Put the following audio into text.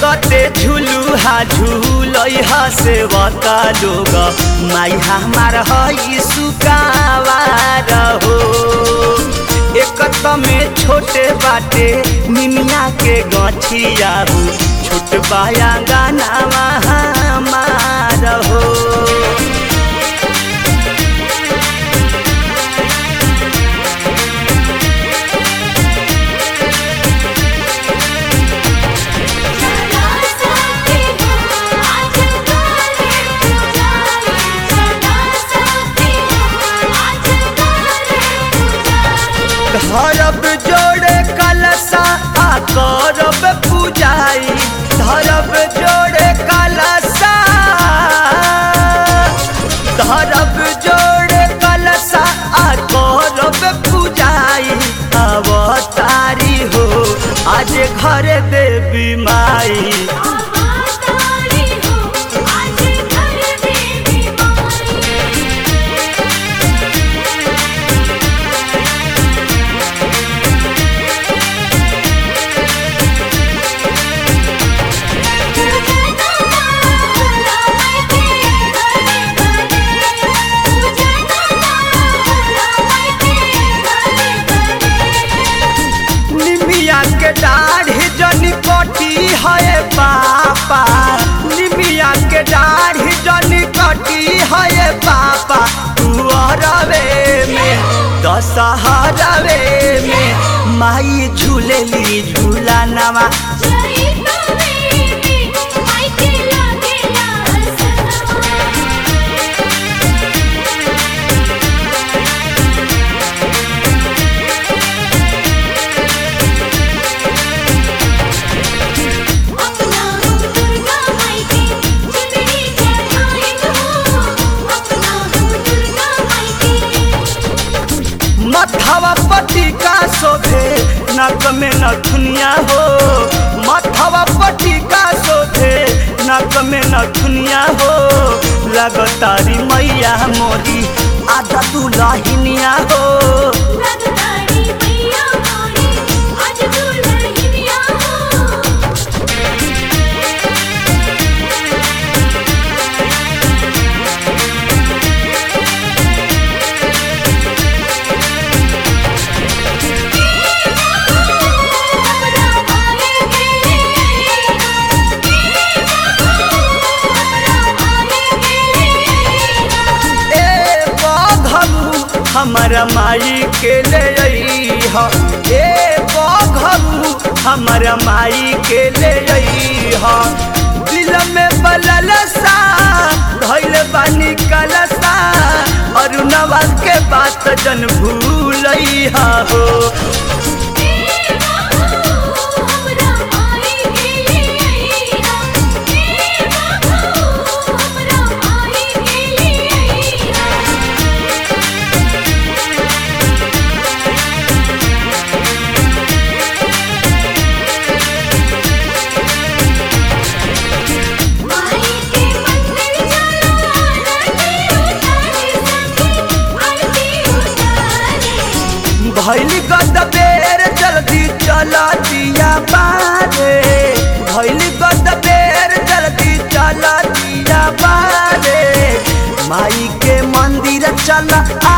लगते झुलुहा झुलई हसे बता लोग माई हमार हई सुकावार हो एक में छोटे बाटे निमिया के गछिया हो छोट बाया गाना हमार हो चला साथी हो आज गाले पुजारी चला साथी हो आज गाले पुजारी धरब जोड़े कलसा आ करब पूजाई धरब जोड़े कलसा धरब जोड़े कलसा आ करब पूजाई अवतारी हो आज घर देवी माई आवातारी हो आज घर देवी माई पूजना होला मैं के घरे घरे पूजना होला मैं के घरे घरे निमिया के दाढ़ी जनी कटी है पापा निमिया के दाढ़ी जनी कटी है पापा तू अरवे में दशहरवे में माई झूलेली झूला नवा जय तवे माई के लागेला सनवा अपना हम दुर्गा माई के चुनरी चढ़ाए हो अपना हम दुर्गा माई के मथवा पट्टी का शोभे नक में नथुनिया हो मथवा पट्टी का शोभे नक में नथुनिया हो लगतारी मैया मोरी आधा दुलहिनिया हो लगतारी मैया मोरी आज दुल्हनिया हो हमरा माई के हमरा माई के ए बघरू हमर माई के ले अइह ए बघरू हमर माई के ले अइह दिल में बललसा धैल बानी कलसा अरुणवा के बात जन भूलइहा हो हमरा माई के हमरा माई के माई के मंदिर चला आरती उतारे सखी आरती उतारे भैली गद बेर जल्दी चला दिया बारे भैली गद बेर जल्दी चला दिया बारे माई के मंदिर चला